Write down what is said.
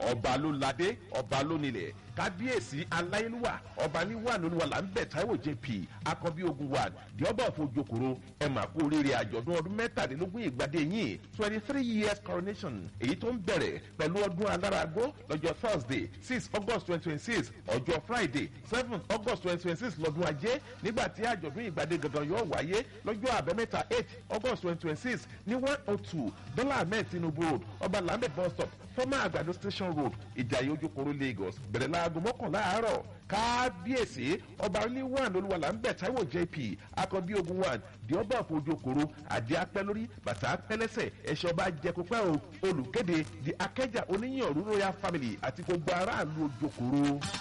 ọba ló ládé ọba ló nílẹ̀ kábíyèsí aláyélúwà ọba níwà lóluwà là ń bẹ̀ táíwò jp akọbí ogun wa the ọba of ojokoro ẹ mà kú oríire àjọ̀dún ọdún mẹ́tàdínlógún ìgbàdé yìí twenty three years coronation èyí tó ń bẹ̀rẹ̀ pẹ̀lú ọdún aláragbó lọ́jọ́ thursday six august twenty twenty six ọjọ́ friday seven august twenty twenty six lọ́dún ajé nígbà tí àjọ̀dún ìgbàdé gangan yóò wáyé lọ́jọ́ àbẹ́mẹ́ta eight august twenty twenty six ní one oh two dọ́là ahmed tinubu road ọba lambeth bus stop former àgbàdo station road ìjàyè ojúkoro lagos bẹ̀rẹ̀ láago mọ́kànlá àárọ̀ kábíyèsí ọba oníwàn olúwalà ń bẹ̀ táíwò jp akọbí ogun one di ọba àfojokoro àdé apẹ́ lórí bàtà apẹ́ lẹ́sẹ̀ ẹ̀ṣẹ̀ ọba jẹkupẹ́ olùkéde di akẹ́jà oníyàn royal family àti gbogbo aráàlú ojokoro.